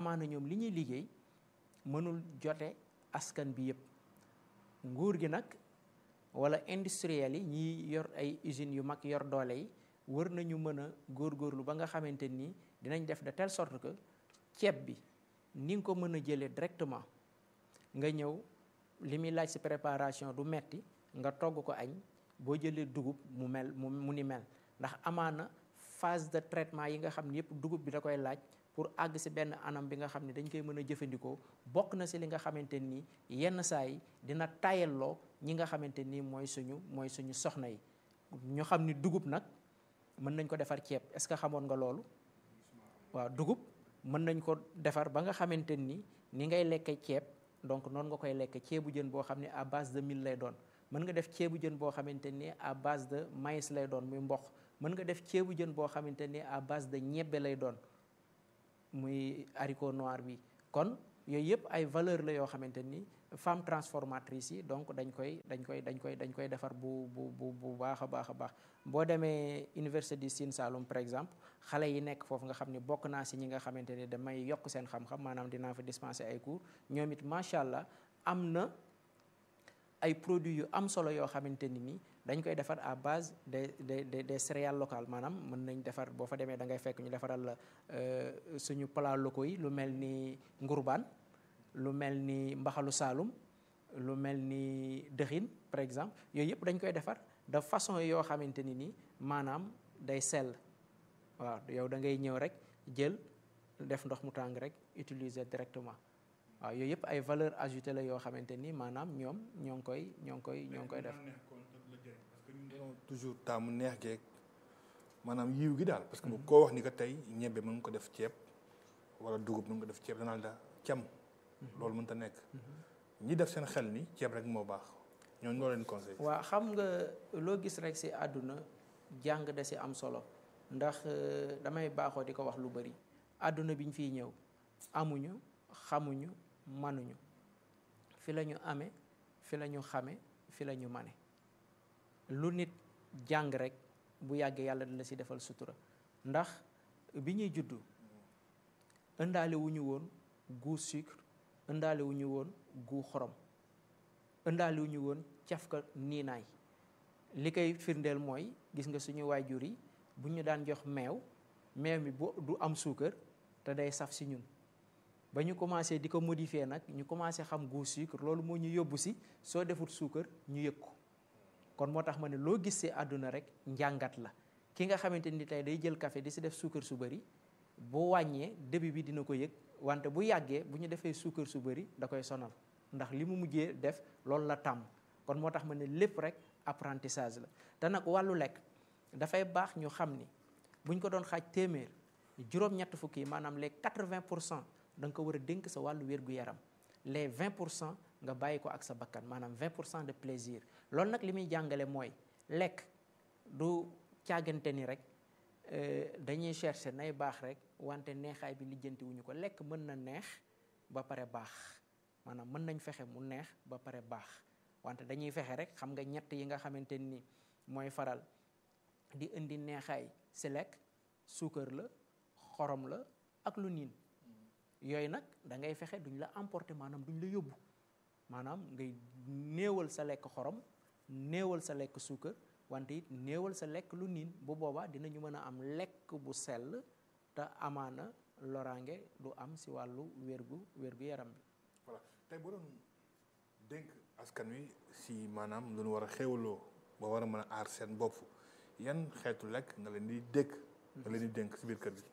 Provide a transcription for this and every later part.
amaana ñoom li ñuy liggéey mënul jote askan bi yëpp nguur gi nag wala industriel yi ñi yor ay usines yu mag yor doole yi wër nañu mën a góorgóorlu ba nga xamante ni dinañ def de telle sorte que ceeb bi ni nga ko mën a jëlee directement nga ñëw li muy laaj ci préparation du metti nga togg ko añ boo jëlee dugub mu mel mu mu ni mel ndax amaana phase de traitement yi nga xam ne yëpp dugub bi da koy laaj pour àgg ci benn anam bi nga xam ne dañ koy mën a jëfandikoo bokk na ci li nga xamante ni yenn saa yi dina tayalloo ñi nga xamante ni mooy suñu mooy suñu soxna yi ñu xam ni dugub nag mën nañ ko defar ceeb est-ce que xamoon nga loolu waaw dugub mën nañ ko defar ba nga xamante ni ni ngay lekke ceeb donc noonu nga koy lekk ceebu jën boo xam ne à base de mil lay doon mën nga def ceebu jën boo xamante ni à base de maïs lay doon muy mboq mën nga def ceebu jën boo xamante ni à base de ñebbe lay doon muy haricot noir bi kon yooyu yëpp ay valeur la yoo xamante ni femme transformatrice yi donc dañ koy dañ koy dañ koy dañ koy defar bu bu bu bu baax a baax a baax boo demee université du Sine Saloum par exemple xale yi nekk foofu nga xam ni bokk naa si ñi nga xamante ni damay yokk seen xam-xam maanaam dinaa fa dispenser ay cours ñoom it macha allah am na ay produits yu am solo yoo xamante ni nii dañ koy defar à base des des des des céréales locales maanaam mën nañ defar boo fa demee da ngay fekk ñu defaral la suñu plat locaux yi lu mel ni ngurbaan lu mel ni mbaxalu saalum lu mel ni dëxin par exemple yooyu yëpp dañ koy defar de façon yoo xamante ni nii maanaam day sell waaw yow da ngay ñëw rek jël def ndox mu tàng rek utiliser directement waaw yooyu yëpp ay valeur ajoutée la yoo xamante ni maanaam ñoom ñoo ngi koy ñoo ngi koy ñoo ngi koy def toujours taamu neex geeg maanaam yiw gi daal parce que bu koo wax ni ko tey ñebbe mën nga ko def ceeb wala dugub mën nga ko def ceeb danaa la cam loolu mënta nekk ñi def seen xel ni ceeb rek moo baax ñooñu noo leen conseil waaw xam nga loo gis rek ci àdduna jàng da ci am solo ndax damay baaxoo di ko wax lu bari àdduna bi ñu fiy ñëw amuñu xamuñu manuñu fi la ñu amee fi la ñu xame fi la ñu mane lu nit jàng rek bu yàggee yàlla dina ci defal sutura ndax bi ñuy juddu ëndaale wu ñu woon goût sucre ëndaale wu ñu woon goût xorom ëndaale wu ñu woon cafka niinaay li koy firndeel mooy gis nga suñu waajur yi bu ñu daan jox meew meew mi bu du am suukar te day saf ci ñun ba ñu commencé di ko modifier nag ñu commencé xam goût sucre loolu moo ñu yóbbu ci soo defut suukar ñu yëg ko kon moo tax ma ne loo gis ci àdduna rek njàngat la ki nga xamante ni tey day jël café di ci def suukar su bari bu wàññee début bi dina ko yëg wante bu yàggee bu ñu defee suukar su bari da koy sonal ndax li mu mujjee def loolu la tàmm kon moo tax ma ne lépp rek apprentissage la te nag wàllu lekk dafay baax ñu xam ni bu ñu ko doon xaaj téeméer juróom-ñett fukki maanaam les 80 pour cent da nga ko war a dénk sa wàllu wér-gu-yaram les 20 pour cent nga bàyyi ko ak sa bakkan maanaam 20 pour cent de plaisir loolu nag li muy jàngale mooy lekk du càggante ni rek dañuy chercher nay baax rek wante neexaay bi lijjanti wuñu ko lekk mën na neex ba pare baax maanaam mën nañ fexe mu neex ba pare baax wante dañuy fexe rek xam nga ñett yi nga xamante ni mooy faral di indi neexaay si lekk suukar la xorom la ak lu niin yooyu nag da ngay fexe duñ la emporter maanaam duñ la yóbbu maanaam ngay néewal sa lekk xorom néewal sa lekk suukar wante it néewal sa lekk lu niin bu boobaa dinañu mën a am lekk bu sell te amaana loraange du am si wàllu wérgu wérgu yaram bi. voilà tey boo doon dénk askan wi si maanaam lu ñu war a xéwloo ba war a mën a aar seen bopp yan xeetu lekk nga leen di dégg. nga leen di dénk si biir kër gi.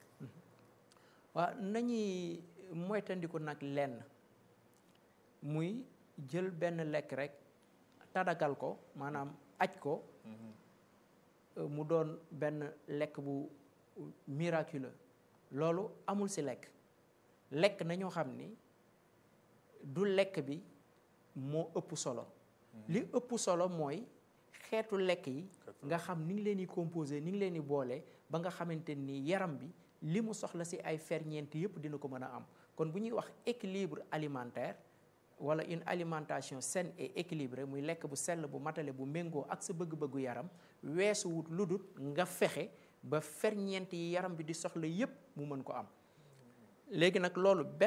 waaw nañuy moytandiku nag lenn muy jël benn lekk rek tadagal ko maanaam aj ko mu doon benn lekk bu miraculeux loolu amul ci lekk lekk nañoo xam ni du lekk bi moo ëpp solo li ëpp solo mooy xeetu lekk yi nga xam ni ngi leen di composé ni ngi leen di boole ba nga xamante ni yaram bi li mu soxla ci ay ferñeent yépp dina ko mën a am kon bu ñuy wax équilibre alimentaire wala une alimentation saine et équilibrée muy lekk bu sell bu matale bu méngoo ak sa bëgg-bëggu yaram weesu wut lu dul nga fexe ba ferñeent yi yaram bi di soxla yépp mu mën ko am léegi nag loolu